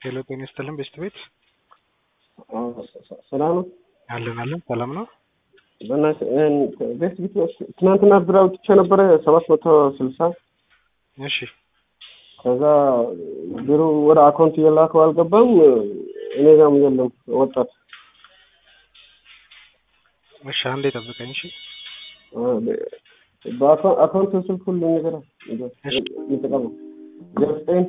ሄሎ ጤና ይስጥልን ቤስት ቤት ሰላም ነው። አለን አለን ሰላም ነው። በእናትህ ቤስት ቤት ትናንትና ብር አውጥቼ ነበረ ሰባት መቶ ስልሳ እሺ ከዛ ብሩ ወደ አካውንት እየላከው አልገባም። እኔ ጋም የለም ወጣት እሺ አንዴ ጠብቀኝ እሺ በአካውንት ስልክ ሁሉ ነገር ይጠቀሙ ዘጠኝ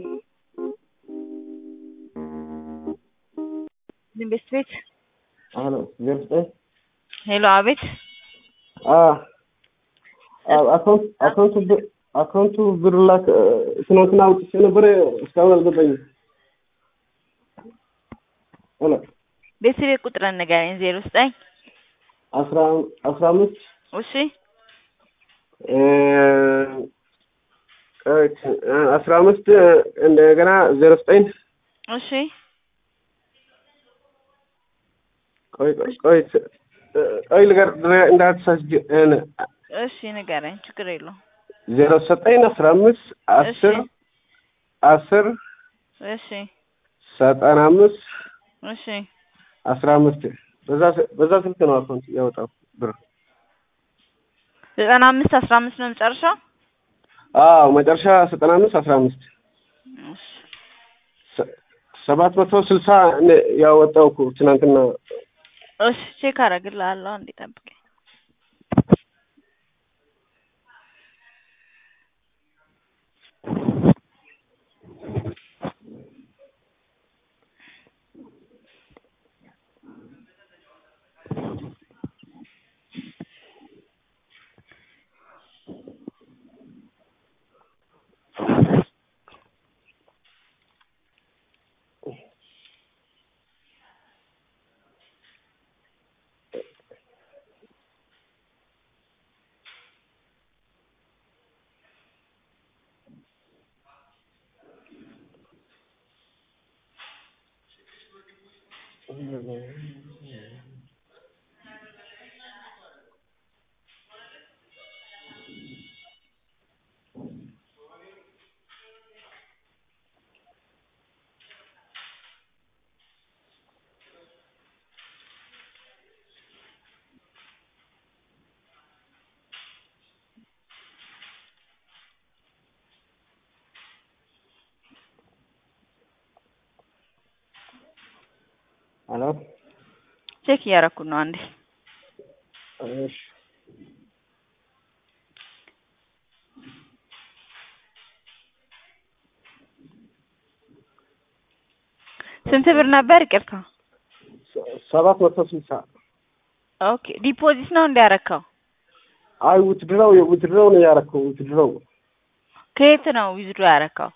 ቤስት ቤት አሎ ዘጠኝ ሄሎ አቤት አካውንት አካውንቱ ብር አካውንቱ ብር ላክ ትናንትና አውጥቼ ነበረ እስካሁን አልገባኝም። ሄሎ ቤት ቤት ቁጥርን ንገረኝ። ዜሮ ዘጠኝ አስራ አስራ አምስት እሺ አስራ አምስት እንደገና ዜሮ ዘጠኝ እሺ ቆይ ቆይ ቆይ ቆይ ልገር እንዳትሳስጅ እሺ ንገረኝ። ችግር የለውም። ዜሮ ዘጠኝ አስራ አምስት አስር እሺ አስር እሺ ዘጠና አምስት እሺ አስራ አምስት በዛ በዛ ስልክ ነው አካውንት ያወጣው ብር። ዘጠና አምስት አስራ አምስት ነው መጨረሻው። አዎ መጨረሻ ዘጠና አምስት አስራ አምስት እሺ ሰባት መቶ ስልሳ ያወጣው እኮ ትናንትና እሺ ቼክ አደርግልሃለሁ። አንዴ ጠብቀኝ። ሄሎ ቼክ እያደረኩት ነው። አንዴ እሺ ስንት ብር ነበር? ይቅርታ። ሰባት መቶ ስልሳ ኦኬ ዲፖዚት ነው እንዲያረካው። አይ ውትድረው ውትድረው ነው ያረከው ውትድረው ከየት ነው ዊዝድሮ ያረካው?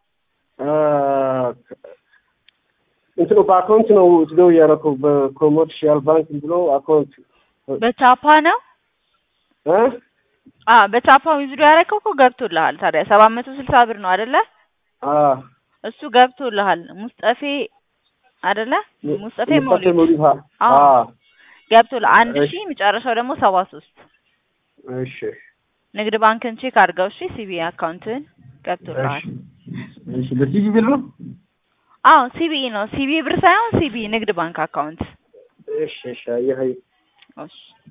እንትኑ በአካውንት ነው ውትድረው ያረከው በኮመርሻል ባንክ ብሎ አካውንት በቻፓ ነው? እ አ በቻፓ ዊዝድሮ ያረከው እኮ ገብቶልሃል። ታዲያ ሰባት መቶ ስልሳ ብር ነው አይደለ? አ እሱ ገብቶልሃል። ሙስጠፌ አይደለ? ሙስጠፌ ሙስጠፌ መውሊድ መውሊድ አ አዎ ገብቶልሃል። አንድ እሺ። ሺህ መጨረሻው ደግሞ ሰባ ሶስት እሺ ንግድ ባንክን ቼክ አድርገው እሺ። ሲቢ አካውንትን ገብቶልሃል። እሺ በሲቪ ብር ነው አዎ ሲቢኢ ነው። ሲቢ ብር ሳይሆን ሲቢ ንግድ ባንክ አካውንት። እሺ እሺ አየህ አየህ እሺ